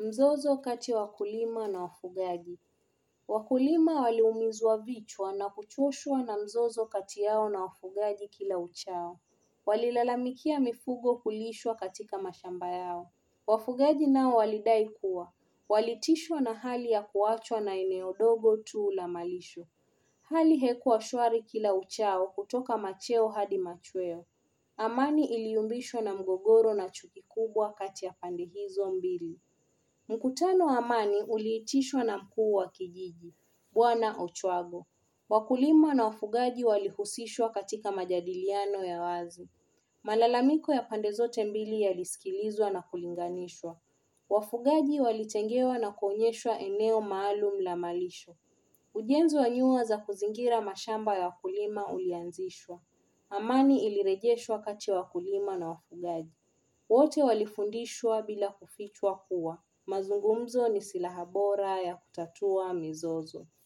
Mzozo kati ya wakulima na wafugaji. Wakulima waliumizwa vichwa na kuchoshwa na mzozo kati yao na wafugaji kila uchao. Walilalamikia mifugo kulishwa katika mashamba yao. Wafugaji nao walidai kuwa walitishwa na hali ya kuachwa na eneo dogo tu la malisho. Hali haikuwa shwari kila uchao kutoka macheo hadi machweo. Amani iliyumbishwa na mgogoro na chuki kubwa kati ya pande hizo mbili. Mkutano wa amani uliitishwa na mkuu wa kijiji, Bwana Ochwago. Wakulima na wafugaji walihusishwa katika majadiliano ya wazi. Malalamiko ya pande zote mbili yalisikilizwa na kulinganishwa. Wafugaji walitengewa na kuonyeshwa eneo maalum la malisho. Ujenzi wa nyua za kuzingira mashamba ya wakulima ulianzishwa. Amani ilirejeshwa kati ya wakulima na wafugaji. Wote walifundishwa bila kufichwa kuwa mazungumzo ni silaha bora ya kutatua mizozo.